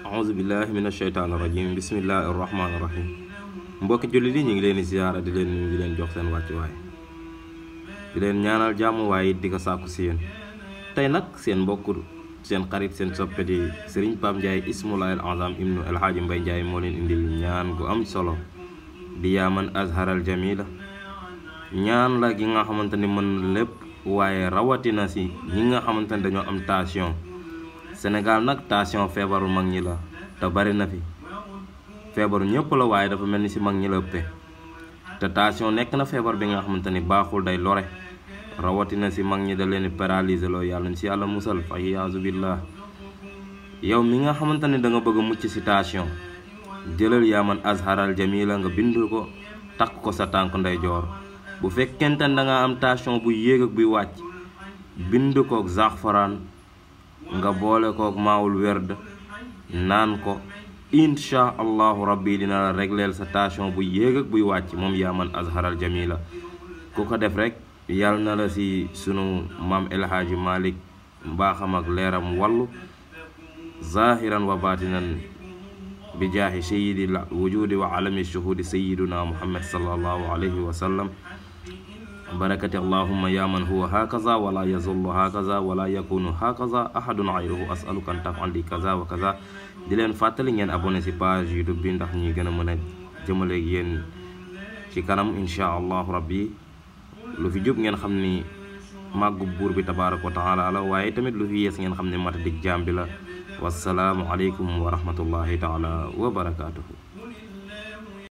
aousubillahi min asheytaan irajim bismillahi irrahmani irrahim mbokki jullit yi ñu ngi leen di ziyaara di leen nuyu di leen jox seen wàccuwaay di leen ñaanal jàmm waaye it di ko sàkku si yéen tey nag seen mbokk seen xarit seen soppe di Serigne Pape Ndiaye ismulaahil azam ibnu El Hadji Mbaye Ndiaye moo leen indil ñaan gu am solo di yaaman azharal jamila ñaan la gi nga xamante ni mën lépp waaye rawatina si ñi nga xamante ni dañoo am tension Sénégal nag tension feebaru mag ñi la te bari na fi feebaru ñëpp la waaye dafa mel ni si mag ñi la ëppee te tension nekk na feebar bi nga xamante ni baaxul day lore rawatina si mag ñi da leen paralyser loo yàlla ñu si yàlla musal fa iyaazu billah yow mi nga xamante ni da nga bëgg a mucc si tension jëlal yaa man azharal jamila nga bind ko takk ko sa tànk ndeyjoor bu fekkente ne da nga am tension bu yéeg ak buy wàcc bind kook zaxfaraan nga boole kook maawul werd naan ko insha allahu rabbi dina la régleel sa tension bu yéeg ak buy wàcc moom yaa man azharal jamila ku ko def rek yàlla na la si sunu maam El Hadji Malick mbaaxam ak leeram wallu zahiran wa batinan bi jaahi sayidi la wujudi wa alami shuhudi sayiduna muhammad sallallahu alayhi wa sallam barakati allahumma ya man huwa hakaza wala yazullu hakaza wala yakunu hakaza ahadun ayruhu asaluka an tafal li kaza wa kaza di leen fàttali ngeen abonné si page youtube bi ndax ñuy gën a mën a jëmale yéen ci kanam insha allahu rabbi lu fi jub ngeen xam ni màggu buur bi tabaaraka wa taala la waaye tamit lu fi yees ngeen xam ne mata dig jaam bi la wasalaamu aleykum wa rahmatullahi taala wa barakaatuhu